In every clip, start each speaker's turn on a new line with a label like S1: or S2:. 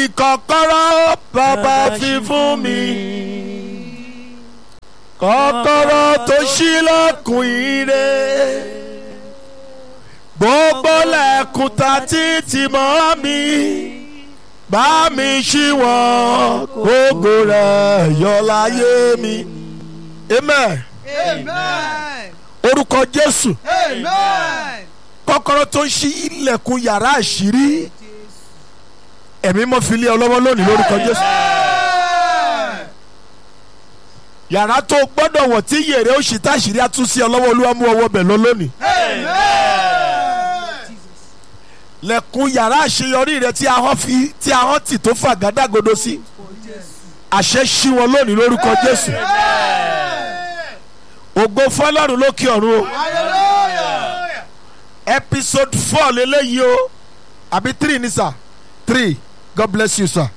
S1: kọ́kọ́rọ́ bàbá fi fún mi kọ́kọ́rọ́ tó ṣílẹ̀kùn ire gbogbo lẹ́kùn ta títí mọ́ mi bá mi ṣí wọn kógo rẹ̀ yọ láyé mi. amen
S2: Amen.
S1: orúkọ jésù
S2: Amen.
S1: kọ́kọ́rọ́ tó ń ṣí ilẹ̀kùn yàrá àṣírí ẹ̀mí mọ́ fi lé ọ lọ́wọ́ lónìí lórúkọ jésù
S2: Amen.
S1: yàrá tó gbọ́dọ̀ wọ̀ tí yèrè ó ṣì táṣìírí àtúnṣe ọ lọ́wọ́ olúwa mú ọwọ́ bẹ̀ lọ lónìí
S2: Amen.
S1: lẹ̀kùn yàrá àṣeyọrí rẹ tí ahọ́n fi tí ahọ́n tì tó fà gádágodo sí àṣẹ ṣí wọn lónìí lórúkọ jésù ògo fọlọ́run lókè ọ̀run o
S2: Hallelujah.
S1: episode four lélẹ́yìí o àbí three ni sir three god bless you sir.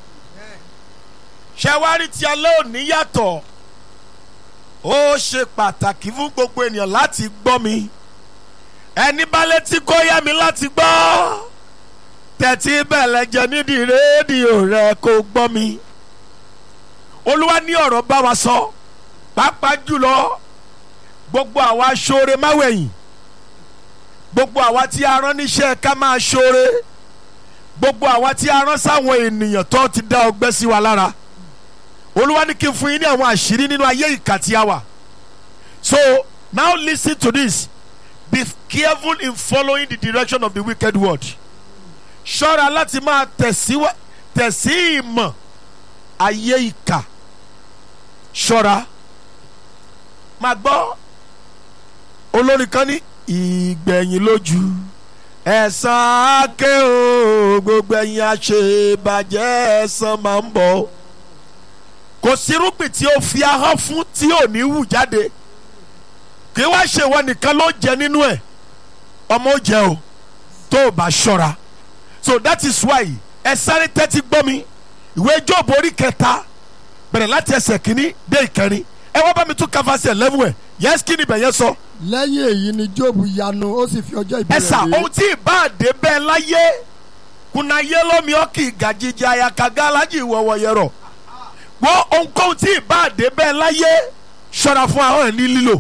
S1: ṣẹ́wárí tí alẹ́ òní yàtọ̀ ó ṣe pàtàkì fún gbogbo ènìyàn láti gbọ́ mi ẹni bá létí kó yá mi láti gbọ́ tẹ̀tí bẹ̀lẹ̀ jẹ nídìí rédíò rẹ kó gbọ́ mi olúwa ní ọ̀rọ̀ bá wa sọ pàápàá jùlọ gbogbo àwa aṣoore máwẹ̀yìn gbogbo àwa tí a rán níṣẹ́ ká máa ṣoore gbogbo àwa tí a rán sáwọn ènìyàn tó ti dá ọgbẹ́ sí wa lára olúwa ní kí n fún yín ní àwọn àṣírí nínú ayé ìkà tí a wà so now listen to this be careful in following the direction of the wicked world ṣọ́ra láti máa tẹ̀síwá tẹ̀sí ìmọ̀ ayé ìkà ṣọ́ra máa gbọ́ olórin kan ní ìgbẹ̀yìn lójú ẹ̀san ake o gbogbo ẹ̀yin àṣebàjẹ́ ẹ̀san máa ń bọ̀ kò sírúgbìn tí ó fi ahọ́n fún tí ò ní wù jáde kí wá ṣe ìwọ nìkan ló jẹ nínú ẹ̀ ọmọ ó jẹ o tó o bá ṣọ́ra so that is why ẹ sáré tẹ́tí gbọ́ mi ìwé Jóòbù orí kẹta bẹ̀rẹ̀ láti ẹsẹ̀ kínní dé ìkẹrin ẹ wá bá mi tún káfáṣẹ̀ lẹ́mú ẹ̀ yẹ́sì kí ni bẹ̀yẹn sọ. So
S3: lẹ́yìn èyí ni job yanu ó sì fi ọjọ́ ìbí
S1: ẹ
S3: rẹ̀
S1: sà
S3: lé
S1: ohun tí ìbáàdé bẹ́ẹ̀ láyé kùnà yé lómi ọkì gàjíjà àyàkàgá alájì ìwọ̀wọ̀ yẹrọ wọ́n ohunkóhun tí ìbáàdé bẹ́ẹ̀ láyé ṣọ́ra fún ahọ́n ẹ̀ ní lílò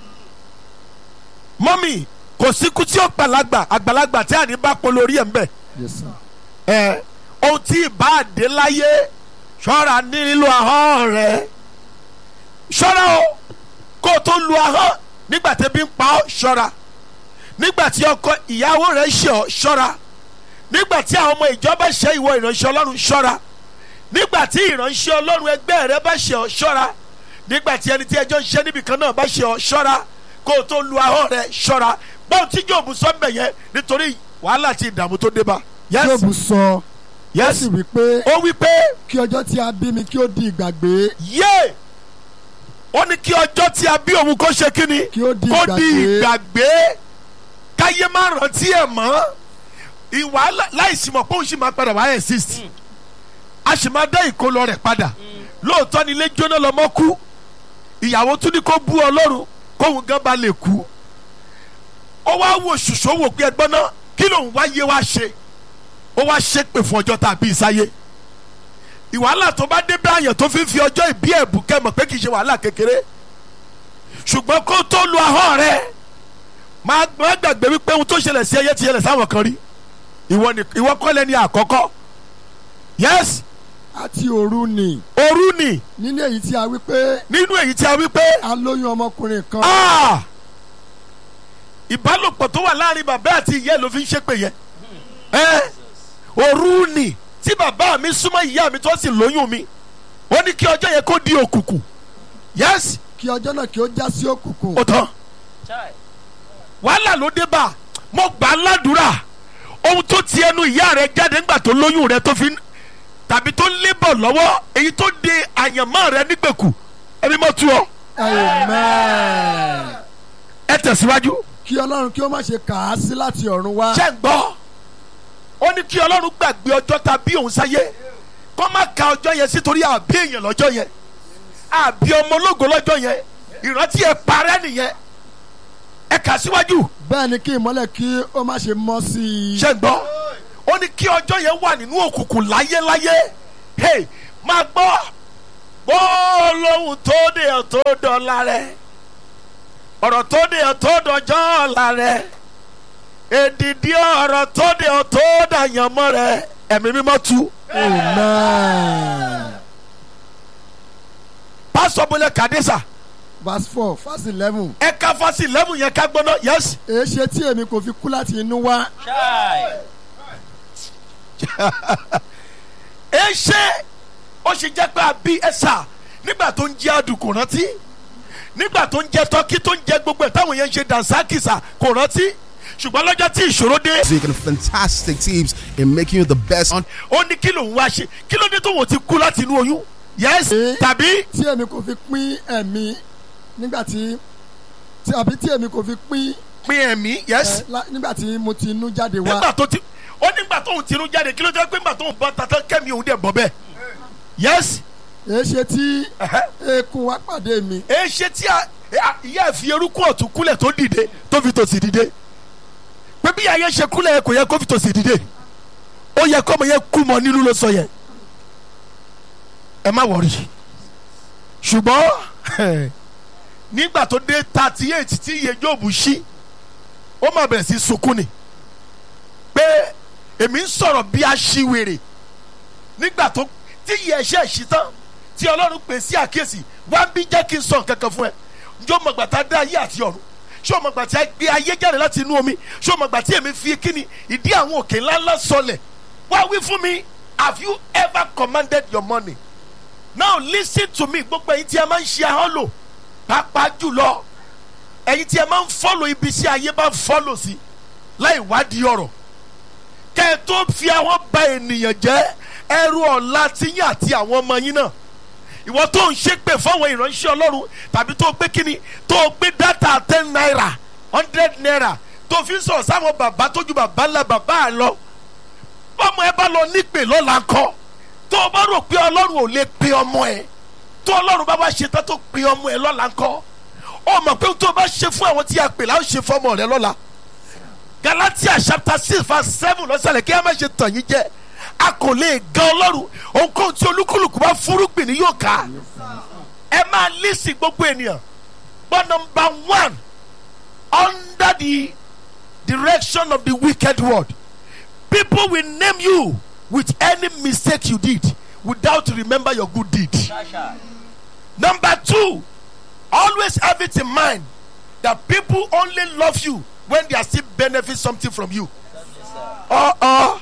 S1: mọ́mì kò síkú tí ó gbàlagbà àgbàlagbà tí àní bá polo orí ẹ̀ ń bẹ̀
S3: Yes, sir.
S1: ẹ ohun tí ìbáàdé láyé ṣọ́ra ní lílo ahọ́n rẹ̀ ṣọ́ra o kó o tó lu ahọ́n nígbà tí ebi ń pa ọ́ ṣọ́ra nígbà tí ọkọ ìyàwó rẹ̀ ṣe ọ́ ṣọ́ra nígbà tí àwọn ọmọ ìjọba ṣe ìwọ ìránṣẹ́ ọlọ́run ṣọ́ra nígbà tí ìránṣẹ́ ọlọ́run ẹgbẹ́ rẹ bá ṣe ọ́ ṣọ́ra nígbà tí ẹni tí ẹjọ́ ń ṣe níbìkan náà bá ṣe ọ́ ṣọ́ra kó o tó lu ahọ́n rẹ̀ ṣọ́ra báwo tí Jóòbù sọ mbẹ̀ yẹn nítorí wàhálà àti ìdààmú tó dé bá. yes
S3: job sọ ó
S1: yes
S3: sì wí pé
S1: ó wí pé
S3: kí ọjọ́ tí a bí mi kí ó di ìgbàgbé
S1: yé ó ní kí ọjọ́ tí a bí òun kó ṣe kí ni
S3: kí ó di
S1: kó di
S3: ìgbàgbé
S1: ìgbàgbé káyé má rántí ẹ̀ mọ́ ìwà láìsí mọ̀ pé òun sì máa padà wá exist a sì máa dá ìkólọ rẹ̀ padà lóòótọ́ ni ilé jóná lọ́mọ kú ìyàwó tún ní kó bú ọlọ́run kóun gan ba lè kú ó wá wò ṣùṣọ́ wò pé ẹgbọ́n náà kí lòun wá yé wá ṣe ó wá ṣépè fún ọjọ́ tá a bí sáyé ìwàhálà tó bá dé báyàn tó fi ń fi ọjọ́ ìbí ẹ̀bù kẹ́mọ̀ pé kì í ṣe wàhálà kékeré ṣùgbọ́n kó tó lu ahọ́n rẹ̀ máa máa gbàgbé wípé ohun tó ṣẹlẹ̀ sí ẹyẹ ti ṣẹlẹ̀ sáwọn kan rí ìwọ ni ìwọ kọ́ lẹ́ni àkọ́kọ́ yes
S3: àti òru ni
S1: òru ni
S3: nínú èyí tí a wí pé
S1: nínú èyí tí a wí pé
S3: a lóyún ọmọkùnrin kan
S1: ah ìbálòpọ̀ tó wà láàrin bàbá àti ìyá ẹ̀ ló fi ń ṣépè yẹn ẹ òru ni tí bàbá mi súnmọ́ ìyá mi tó sì lóyún mi ó ní kí ọjọ́ yẹn kó di òkùnkùn yes
S3: kí ọjọ́ náà kí ó já sí òkùnkùn
S1: ó tán wàhálà ló dé bá mo gbà á ládùúrà ohun tó ti ẹnu ìyá rẹ jáde ńgbà tó lóyún rẹ tó fi ń tàbí tó ń lébọ̀ lọ́wọ́ èyí tó de àyànmọ́ rẹ nígbèkù ẹni mọ́ tú ọ
S3: amen
S1: ẹ tẹ̀síwájú
S3: kí ọlọ́run kí ó má ṣe kà á sí láti ọ̀run wá
S1: ṣẹ́ ń gbọ́ ó ní kí ọlọ́run gbàgbé ọjọ́ ta bí òun sáyé kó má ka ọjọ́ yẹn sítorí àbí èèyàn lọ́jọ́ yẹn àbí ọmọ ológo lọ́jọ́ yẹn ìrántí ẹ parẹ́ nìyẹn ẹ kà síwájú
S3: bẹ́ẹ̀ ni kí ìmọ́lẹ̀ kí ó má ṣe mọ́ sí i
S1: ṣẹ́ ń gbọ́ ó ní kí kí ọjọ́ yẹn wà nínú òkùnkùn láyéláyé hey máa gbọ́ gbọ́ lóhùn tó dé ọ̀ tó dọ̀la rẹ̀ ọ̀rọ̀ tó dé ọ̀ tó dọjọ́ ọ̀la rẹ̀ èdìdí ọ̀rọ̀ tó dé ọ̀ tó dàyànmọ́ rẹ̀ ẹ̀mí mímọ́ tu.
S3: amen.
S1: pásítọ̀ bọ́lẹ̀ kàdésà
S3: verse four verse eleven.
S1: ẹ ká fásitì lẹ́mù yẹn ká gbọ́ná yẹ́sì.
S3: èé ṣe tí èmi kò fi kú láti inú wá.
S1: ẹ ṣe ó ṣe jẹ́ pé àbí ẹ̀sà nígbà tó ń jẹ́ àdùn kò rántí nígbà tó ń jẹ́ tọ́kí tó ń jẹ́ gbogbo ẹ̀ táwọn yẹn ń ṣe dànsákìsà kò rántí ṣùgbọ́n lọ́jọ́ tí ìṣòro dé
S4: music and fantastic teams in making you the best on
S1: ó ní kí lòun wá ṣe kí ló dé tó wọ́n ti kú láti inú oyún yẹ́sì
S3: Eh.
S1: tàbí
S3: tí èmi kò fi pín ẹ̀mí nígbà tí tí àbí tí èmi kò fi pín
S1: pín ẹ̀mí yẹ́sì
S3: ẹ, lá- nígbà tí mo ti inú jáde wá.
S1: nígbà tó ti ó nígbà tó ń tinú jáde kí ló dé pé nígbà tó ń bọ́ tata kẹ́mi òun dẹ̀ bọ́ bẹ́ẹ̀ yẹ́sì
S3: èé ṣe tí eékún wá pàdé mi.
S1: ẹ ṣe tí a a- ìyá ẹ fi erúkú ọ̀tún kúlẹ̀ tó dìde tó fi tòsì dìde pé bí ayé ṣe kúlẹ̀ kò yẹ kó fi tòsì dìde ó yẹ kọ́mọ yẹn kú mọ nínú ló sọ yẹn ẹ má wọrí ṣùgbọ́n nígbà tó dé thirty eight tí iye jóòbù ṣí ó má bẹ̀rẹ̀ sí sunkún ni pé èmi ń sọ̀rọ̀ bí aṣiwèrè nígbà tó tí iye ẹ̀ṣẹ̀ ṣí tán tí ọlọ́run pè sí àkíyèsí wá bí jẹ́ kí n sọ nǹkan kan fún ẹ njó mọ̀gbà tá a dá ayé àti ọ̀run ṣé o mọ̀gbà tí a gbé ayé jáde láti inú omi ṣé o mọ̀gbà tí èmi fi kíni ìdí àwọn òkè ńláńlá sọlẹ̀ wá wí fún mi have you ever commanded your money now listen to me gbogbo ẹ̀yin tí a máa ń ṣe ahọ́n lò pàápàá jùlọ ẹ̀yin tí a máa ń fọ́lò ibi tí ayé bá ń fọ́lò sí láì wádìí ọ̀rọ̀ kẹ́ ẹ tó fi ahọ́n ba ènìyàn jẹ́ ẹrù ọ̀la tiyín àti àwọn ọmọ yín náà ìwọ tó ń ṣépè fáwọn ìránṣẹ́ ọlọ́run tàbí tó gbé kíni tó gbé dátà ten naira hundred naira tó fi ń sọ̀rọ̀ sáwọn bàbá tójú bàbá ńlá bàbá ẹ̀ lọ ọmọ ẹ bá lọ nípè lọ́la kọ́ tó o bá rò pé ọlọ́run ò lè pe ọmọ ẹ tó ọlọ́run bá wá ṣe tán tó pe ọmọ ẹ lọ́la kọ́ ó mọ̀ pé tó o bá ṣe fún àwọn tí a pè láwọn ṣe fọmọ rẹ lọ́la galatia chapter six verse seven lọ́sàlẹ̀ kí a má ṣe tàn yín jẹ́ a kò lè gan ọlọ́run ohunkóhun tí olúkúlùkù bá fúrúgbìn ni yóò ká ẹ máa lísì gbogbo ènìyàn but number one under the direction of the wicked world people will name you with any mistake you did without remember your good deed number two always have it in mind that people only love you when they are still benefit something from you. Uh-uh.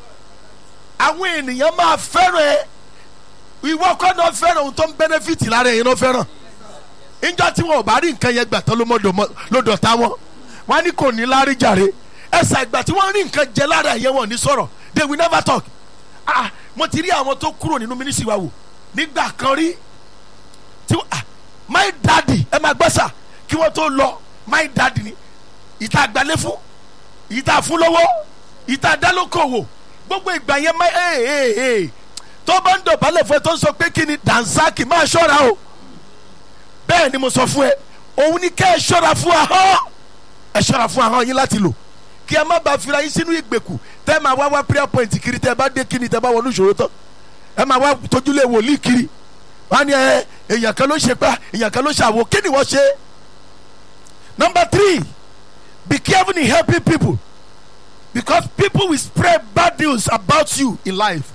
S1: àwọn ènìyàn máa fẹ́ràn ẹ ìwọ kọ́ náà fẹ́ràn ohun tó ń benefit lára ẹ̀yin náà fẹ́ràn ìjọ tí wọn ò bá rí nǹkan yẹn gbà tán ló mọ̀ dọ̀- ló dọ̀tá wọn wọn á ní kò ní lárí jàre ẹsẹ̀ ìgbà tí wọ́n rí nǹkan jẹ lára ẹ̀yẹ wọn ò ní sọ̀rọ̀ they will never talk ah mo ti rí àwọn tó kúrò nínú mínísírì wa wò nígbà kan rí tí wọ́n- ah my daddy ẹ máa gbọ́ sà kí wọ́n tó lọ my daddy ni ìta gbalẹ̀ fún ìta fún lọ́wọ́ ìta dálókòwò gbogbo ìgbà yẹn máa ee ee ee tó bá ń dọ̀bálẹ̀ fún ẹ tó ń sọ pé kí ni dansaki máa ṣọ́ra o bẹ́ẹ̀ ni mo sọ fún ẹ òun ni kẹ́ ẹ ṣọ́ra fún ahọ́n ẹ ṣọ́ra fún ahọ́n yín láti lò kí ẹ má bàa fira yín sínú ìgbèkù tẹ́ ẹ máa wá wá prayer point kiri tẹ́ ẹ bá dé kíni tẹ́ ẹ bá wọnú ìṣòro tán ẹ máa wá tójúlé wòlíì kiri wọ́n á ní ẹ èèyàn kan ló ṣe pa èèyàn kan ló ṣàwò kí ni wọ́n ṣe number three be careful in helping people because people will spread bad news about you in life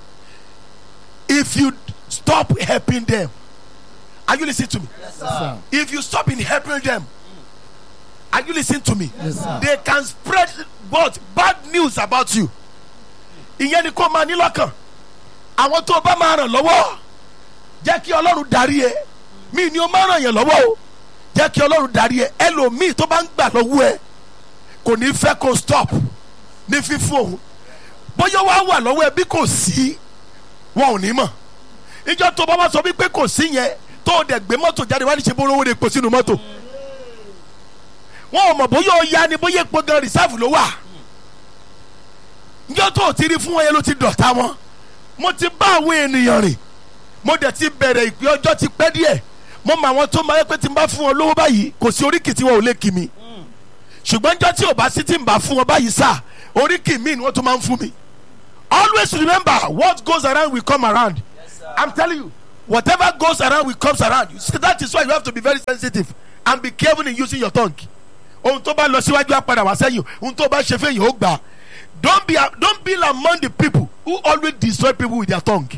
S1: if you stop helping them are you listening to me
S3: Yes, sir.
S1: if you stop in helping them are you listening to me
S3: Yes, sir.
S1: they can spread what bad news about you ìyẹn ni kò máa ní lọ́kàn àwọn tó o bá máa ràn lọ́wọ́ jẹ́ kí ọlọ́run darí ẹ mí ni o máa ràn yẹn lọ́wọ́ o jẹ́ kí ọlọ́run darí ẹ ẹlòmíì tó bá ń gbà lọ́wọ́ ẹ kò ní fẹ́ kó stop ní fífún òun bóyá wàá wà lọ́wọ́ ẹ bí kò sí wọn ò ní mọ̀ ìjọ tó bá wá sọ wípé kò sí yẹn tó o dẹ̀ gbé mọ́tò jáde wá ní ṣe bó rówó de epo sínú mọ́tò wọn ò mọ̀ bóyá o ya ni bóyá epo gan rìsáàfù ló wà ìjọ tó o ti rí fún wọn yẹn ló ti dọ̀tá wọn mo ti bá àwọn ènìyàn rìn mo dẹ̀ ti bẹ̀rẹ̀ ìpè ọjọ́ ti pẹ́ díẹ̀ mo mọ àwọn tó máa yẹ pé tí n bá fún wọn lówó báyìí kò sí oríkì tí wọn ò lè kì mí ṣùgbọ́n njọ́ tí ò bá sí tí n bá fún wọn báyìí sá oríkì mi ni wọ́n tún máa ń fún mi always remember what goes around will come around i'm telling you whatever goes around will comes around you see that is why you have to be very sensitive and be careful in using your tongue ohun tó bá lọ síwájú á padà wá sẹ́yìn ohun tó bá ṣe fẹ́yìn ó gbà á. don't be don't be among the people who always destroy people with their tongue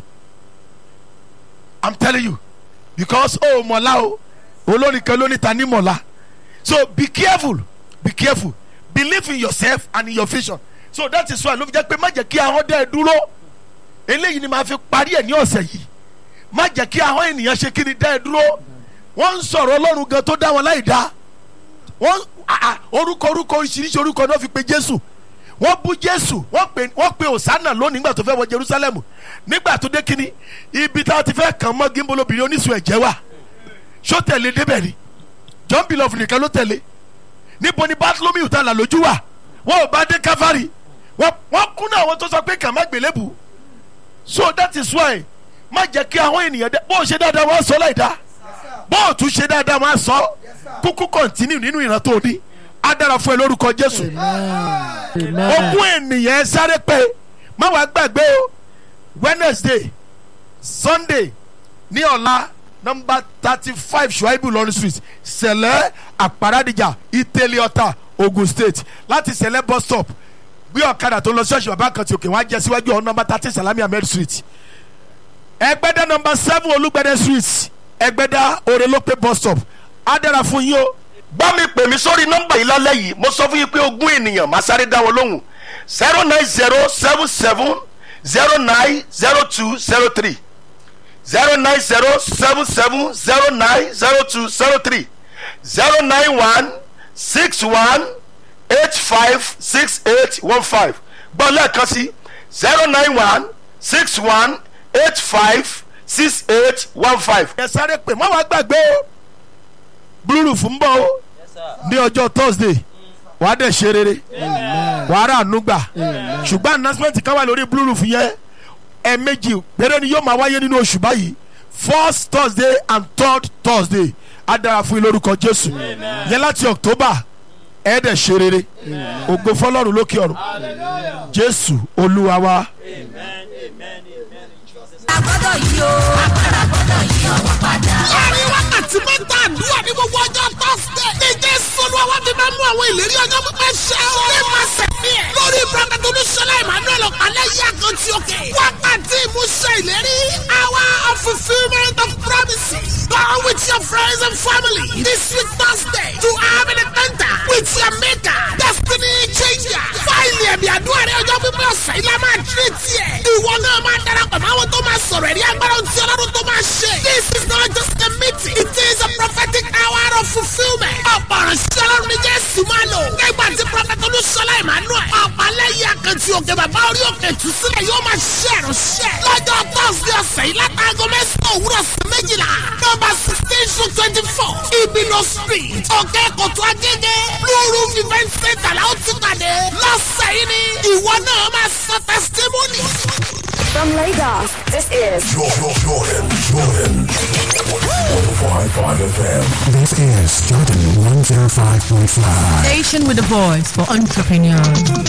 S1: i'm telling you because oh mọ̀lá o olórin kan lóní ta ní mọ̀lá so be careful be careful believe in yourself and in your vision so that is why ló fi jẹ́ pé má jẹ́ kí ahọ́n dẹ́ ẹ dúró eléyìí ni màá fi parí ẹ̀ ní ọ̀sẹ̀ yìí má jẹ́ kí ahọ́n ènìyàn ṣe kí ni dẹ́ ẹ dúró wọ́n ń sọ̀rọ̀ ọlọ́run gan tó dá wọn láì dá wọ́n ah, ah, orúkọ orúkọ oríṣiríṣi orúkọ náà fi pe jésù wọ́n bú jésù wọ́n pe wọ́n pe òsánà lónìí nígbà tó fẹ́ wọ jerusalem nígbà tó dé kínní ibi tá a ti fẹ́ kàn mọ́ gímbolo obìnrin oníṣù ẹ̀jẹ̀ wà ṣó tẹ̀lé débẹ̀ ni john bilof nìkan ló tẹ̀lé níbo ni bartholomew ta là lójú wà wọn ò bá dé calvary wọ́n wọ́n kún náà àwọn tó sọ pé kàn má gbélébù so that is why má jẹ́ kí àwọn ènìyàn dẹ bó o ṣe dáadáa wọ́n á sọ láì dá bó o tún ṣe dáadáa wọ́n á sọ kúkú kọ́ntínú nínú ìran tó o ní á dára fún ẹ lórúkọ jésù ogún ènìyàn ẹ sáré pé má wàá gbàgbé o wednesday sunday ní ọ̀la nọmba thirty five shuaibu lọrin street sẹlẹ àparadìjà ìtẹ̀lẹ̀ ọ̀tà ogun state láti sẹlẹ bus stop gbé ọ̀kadà tó lọ ṣọ́ọ̀ṣì bàbá kan tí òkè wọn á jẹ síwájú ọ̀hún nọmba thirty salami ahmed street ẹgbẹ́dá nọmba seven olúgbẹ́dẹ́ street ẹgbẹ́dá orelope bus stop á dára fún yín o
S5: bá mi pè mí sórí nọ́mbà yìí lálẹ́ yìí mo sọ fún yín pé ogún ènìyàn máa sáré dá wọn lóhùn zero nine zero seven seven zero nine zero two zero three zero nine zero seven seven zero nine zero two zero three zero nine one six one eight five six eight one five gbọ́ lẹ́ẹ̀kan sí zero nine one six one eight five six eight one five.
S1: ẹ sáré pè má wàá gbàgbé o blue roof ń bọ̀ o ní ọjọ́ thursday wàá dẹ̀ ṣe rere wàá rà ànúgbà ṣùgbọ́n announcement kan wà lórí blue roof yẹn ẹ̀ẹ̀mejì péré ni yóò máa wáyé nínú oṣù báyìí first thursday and third thursday á dára fún yín lórúkọ jésù yẹn láti october ẹ̀ dẹ̀ ṣe rere ògo fọlọ́run lókè ọ̀run jésù olúwa wa.
S6: agbọ́dọ̀ yí o agbára gbọ́dọ̀ yí ọwọ́ padà.
S7: láàrin wákàtí mẹ́ta àdúrà ní gbogbo ọjọ́ tọ́sídẹ̀. ní jésù olúwa wá fi máa mú àwọn ìlérí ọjọ́ pípẹ́ ṣẹ o. ní máa sẹ̀mí ẹ̀. lórí prophet olúṣọlá emmanuel ọ̀pálẹ̀ yí àkàntì òkè. wákàtí ìmúṣẹ ìlérí. hour of fulfilment of promises. go with your friends and family. this week thursday to have an encounter with your maker. destiny changer. fáìlì ẹ̀mí àdúrà rẹ ọjọ́ pípẹ́ ọ̀sẹ̀ ilá máa tírè tiẹ̀. ìwọ náà máa darapọ̀ máwọn tó máa sọ̀rọ̀ ẹ̀rí agbára tí ọlọ́run tó máa ṣe. this is not just a meeting. it is a prophetic hour of fulfilment. ọ̀pọ̀ ìránṣẹ́ ọlọ́run ní jésù máa lò. nígbà tí prophet olúṣọlá emmanuel. ọ̀pálẹ́yìn akẹ́tì òkè bàbá orí òkè tù sílẹ̀ yóò máa ṣe ìránṣẹ́. lọ́jọ́ thursday ọ̀sẹ̀ yìí látàgọ́ mẹ́sàn-án òwúrọ̀ sí méjìlá. nọmba sixteen to twenty four ibino street òkè kòtò agége blue roof event center la ó ti pàdé. lọ́sẹ̀ yìí ni ìwọ náà máa sọ testimony.
S8: From Lagos, this is
S9: Jordan, Jordan, Jordan. 105.5 FM.
S10: This is Jordan 105.5.
S11: Station with a voice for entrepreneurs.